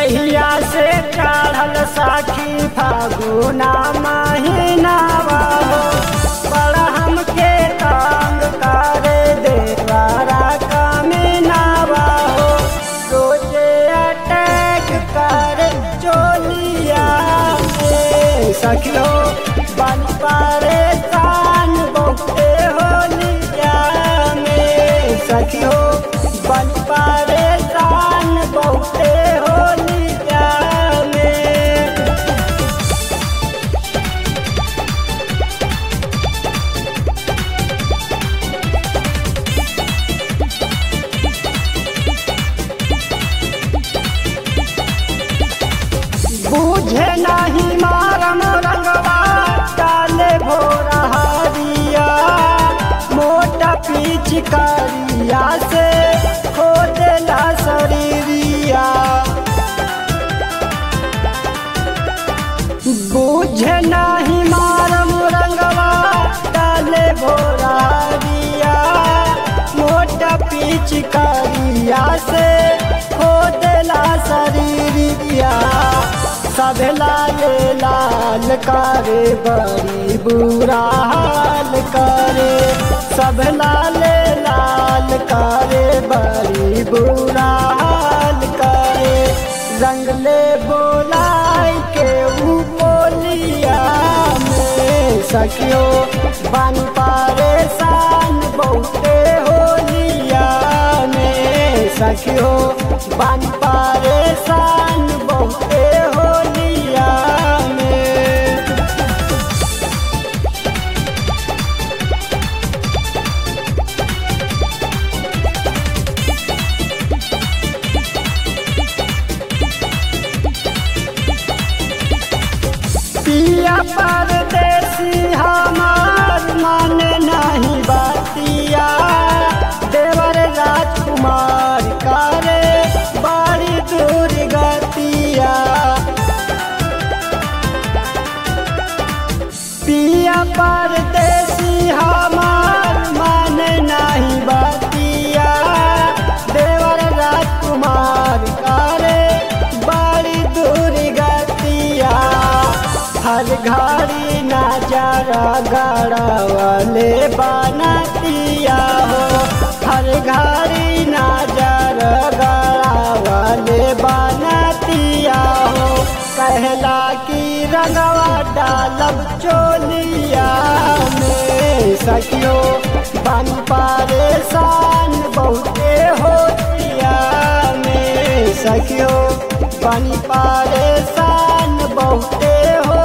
जहिया से चढ़ल साखी फागुना महीनावा हो बड़ा हमके तंग करे देवारा कमीनावा हो रोजे अटैक करे चोलिया में सखियो बन परेशान बहुते होलिया में सखियो बन परेशान बहुते होलिया में बूझे नहीं मारम रंगवा डाले भोरा हरिया मोटा पिचकारिया से खोदेला शरीरिया बूझे नहीं मारम रंगवा डाले भोरा हरिया मोटा पिचकारिया से खोदेला शरीरिया सब लाल लाल करे बड़ी बुरा हाल करे सब लाल लाल करे बड़ी बुरा हाल करे रंग ले बोलाई के ऊ बोलिया में सखियो बन परेशान बहुते होलिया में सखियो बन परेशान बहुते होलिया में पिया परदेसी हमार मन नहीं बतिया देवर राजकुमार करे बड़ी दूर गतिया पिया परदेसी हमार मन नहीं बतिया देवर राजकुमार करे बड़ी दूर गतिया हर घड़ी नजर गड़वले बनतिया हो हर घड़ी नजर गड़वले बनतिया हो कहला की रंगवा डालब चोलिया में सखियो बन परेशान बहुते होतिया में सखियो बन परेशान बहुते हो